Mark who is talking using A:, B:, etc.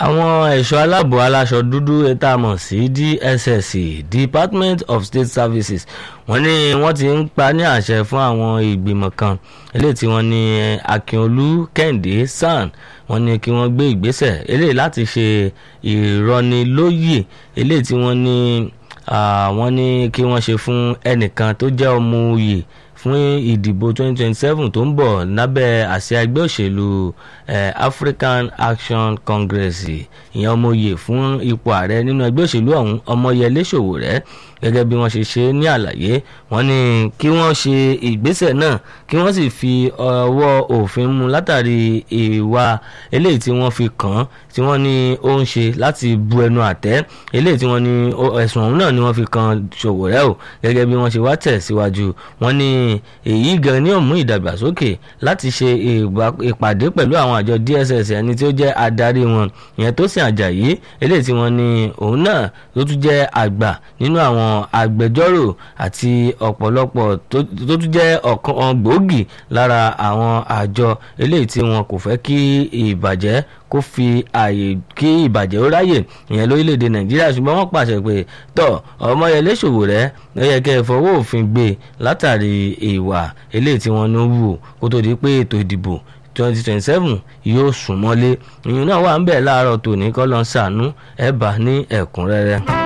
A: àwọn ẹ̀ṣọ́ aláàbò aláṣọ dúdú tá a mọ̀ sí DSS Department of State Services wọ́n ní wọ́n ti ń pa ní àṣẹ fún àwọn ìgbìmọ̀ kan eléyìí tí wọ́n ní Akínolú Kẹ́hìndé SAN wọ́n ní kí wọ́n gbé ìgbésẹ̀ eléyìí láti ṣe ìrọ̀nilóyè eléyìí tí wọ́n ní wọ́n ní kí wọ́n ṣe fún ẹnìkan tó jẹ́ ọmọ òye fún ìdìbò 2027 tó ń bọ̀ lábẹ́ àsíá ẹgbẹ́ òṣèlú African Action Congress ìyẹn ọmọye fún ipò ààrẹ nínú ẹgbẹ́ òṣèlú ọ̀hún Ọmọyẹlé Sowore gẹ́gẹ́ bí wọ́n ṣe ṣe ní àlàyé wọ́n ní kí wọ́n ṣe ìgbésẹ̀ náà kí wọ́n sì fi ọwọ́ òfin mú látàrí ìwà eléyìí tí wọ́n fi kàn án tí wọ́n ní ó ń ṣe láti bu ẹnu àtẹ́ eléyìí tí wọ́n ní ẹ̀sùn ọ̀hún náà ni wọ́n fi kàn Sowore o gẹ́gẹ́ bí wọ́n ṣe wá tẹ̀ síwájú wọ́n ní èyí gan ni ó mú ìdàgbàsókè láti ṣe ìpàdé pẹ̀lú àwọn àjọ DSS ẹni tí ó jẹ́ adarí wọn ìyẹn Tósìn Àjàyí eléyìí tí wọ́n ní òun náà ló tún jẹ́ àgbà nínú àwọn agbẹjọ́rò àti ọ̀pọ̀lọpọ̀ tó tún jẹ́ ọ̀kan gbòógì lára àwọn àjọ eléyìí tí wọn kò fẹ́ kí ìbàjẹ́ kó fi ààyè kí ìbàjẹ́ ó ráyè ìyẹn lórílẹ̀‐èdè nàìjíríà ṣùgbọ́n wọ́n pàṣẹ pé tọ́ ọmọyẹlé Sowore ó yẹ kẹ́ ẹ fọwọ́ òfin gbé látàrí ìwà eléyìí tí wọ́n ń wù kó tó di pé ètò ìdìbò twenty twenty seven yóò sún mọ́lé ìyẹn náà wà ń bẹ̀ láàárọ̀ tòní kọ́ lọ́n ṣàánú ẹ̀ bá ní ẹ̀kúnrẹ́rẹ́.